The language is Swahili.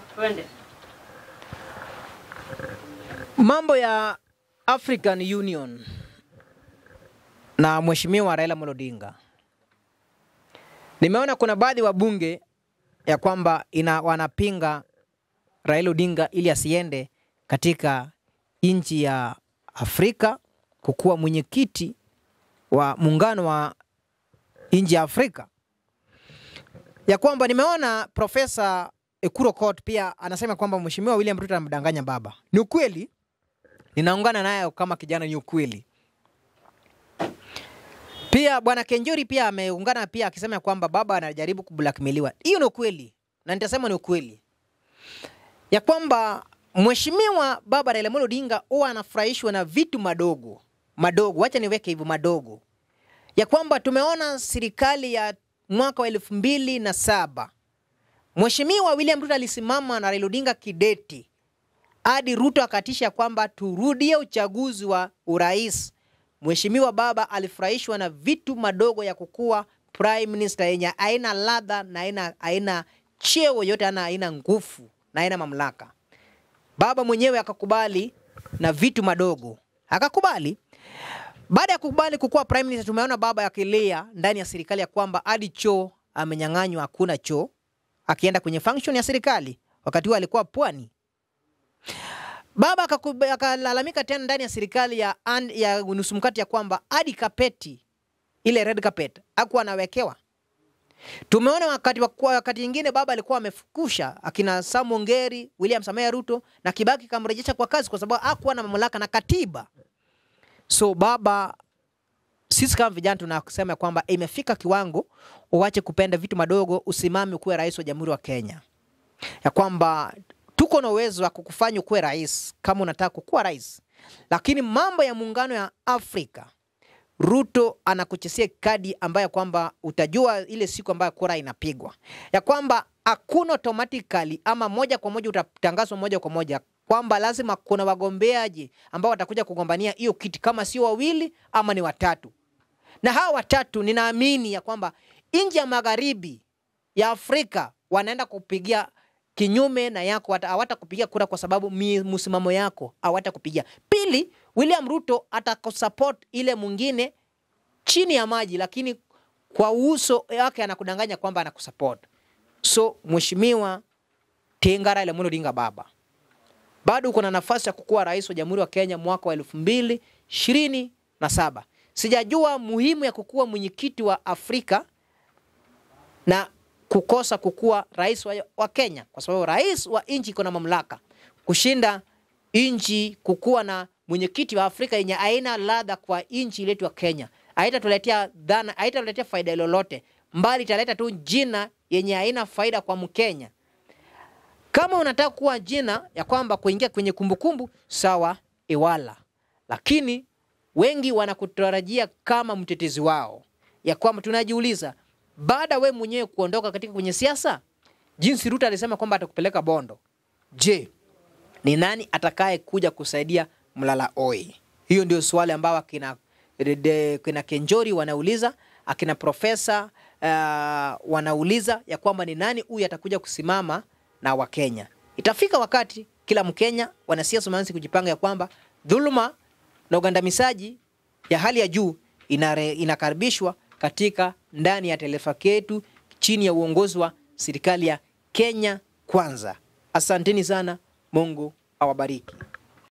Twende. Mambo ya African Union na Mheshimiwa Raila Amolo Odinga. Nimeona kuna baadhi wa bunge ya kwamba ina wanapinga Raila Odinga ili asiende katika nchi ya Afrika kukuwa mwenyekiti wa muungano wa nchi ya Afrika. Ya kwamba nimeona Profesa Ekuro Kot pia anasema kwamba Mheshimiwa William Ruto anamdanganya baba. Ni ukweli? Ninaungana naye kama kijana, ni ukweli. Pia bwana Kenjori pia ameungana pia akisema kwamba baba anajaribu kublackmailiwa. Hiyo ni ukweli na nitasema ni ukweli ya kwamba mheshimiwa baba Raila Amolo Odinga huwa anafurahishwa na vitu madogo madogo, wacha niweke hivyo madogo, ya kwamba tumeona serikali ya mwaka wa elfu mbili na saba mheshimiwa William Ruto alisimama na Raila Odinga kideti hadi Ruto akatisha kwamba turudie uchaguzi wa urais. Mheshimiwa baba alifurahishwa na vitu madogo ya kukuwa prime minister yenye haina ladha na haina haina cheo yote, ana haina nguvu na haina mamlaka. Baba mwenyewe akakubali na vitu madogo, akakubali. Baada ya kukubali kukuwa prime minister, tumeona baba akilia ndani ya serikali ya kwamba hadi choo amenyang'anywa, hakuna choo, akienda kwenye function ya serikali. Wakati huo alikuwa pwani. Baba akakub- akalalamika tena ndani ya serikali ya, an- ya nusu mkate ya kwamba hadi kapeti ile red carpet hakuwa anawekewa. Tumeona wakati wa- wakati ingine baba alikuwa amefukusha akina Sam Ongeri, William Samoei Ruto na Kibaki kamrejesha kwa kazi kwa sababu hakuwa na mamlaka na katiba. So baba, sisi kama vijana tunasema kwamba imefika kiwango uache kupenda vitu madogo, usimame kuwe rais wa Jamhuri wa Kenya, ya kwamba tuko na uwezo wa kukufanya ukuwe rais kama unataka kukuwa rais, lakini mambo ya muungano ya Afrika Ruto anakuchesia kadi ambayo kwamba utajua ile siku ambayo kura inapigwa, ya kwamba hakuna automatically ama moja kwa moja utatangazwa moja kwa moja kwamba lazima kuna wagombeaji ambao watakuja kugombania hiyo kiti, kama sio wawili ama ni watatu. Na hawa watatu ninaamini ya kwamba nchi ya magharibi ya Afrika wanaenda kupigia kinyume na yako, hata hawatakupigia kura kwa sababu mi- msimamo yako hawatakupigia. Pili, William Ruto atakusupport ile mwingine chini ya maji, lakini kwa uso wake anakudanganya kwamba anakusupport. So mheshimiwa Tinga Raila Amolo Odinga baba, bado uko na nafasi ya kukuwa rais wa Jamhuri wa Kenya mwaka wa elfu mbili ishirini na saba. Sijajua muhimu ya kukuwa mwenyekiti wa Afrika na kukosa kukuwa rais wa, wa Kenya kwa sababu rais wa nchi iko na mamlaka kushinda nchi kukuwa na mwenyekiti wa Afrika yenye aina ladha kwa nchi letu ya Kenya. Haitatuletea dhana, haitatuletea faida lolote, mbali italeta tu jina yenye haina faida kwa Mkenya. Kama unataka kuwa jina ya kwamba kuingia kwenye kumbukumbu sawa, iwala, lakini wengi wanakutarajia kama mtetezi wao, ya kwamba tunajiuliza baada we mwenyewe kuondoka katika kwenye siasa, jinsi Ruto alisema kwamba atakupeleka Bondo, je, ni nani atakaye kuja kusaidia Mlala Oi? Hiyo ndio swali ambao akina, de- kina Kenjori wanauliza, akina profesa uh, wanauliza ya kwamba ni nani huyu atakuja kusimama na Wakenya. Itafika wakati kila Mkenya, wanasiasa wameanza kujipanga ya kwamba dhuluma na ugandamizaji ya hali ya juu inare, inakaribishwa katika ndani ya taifa yetu chini ya uongozi wa serikali ya Kenya Kwanza. Asanteni sana, Mungu awabariki.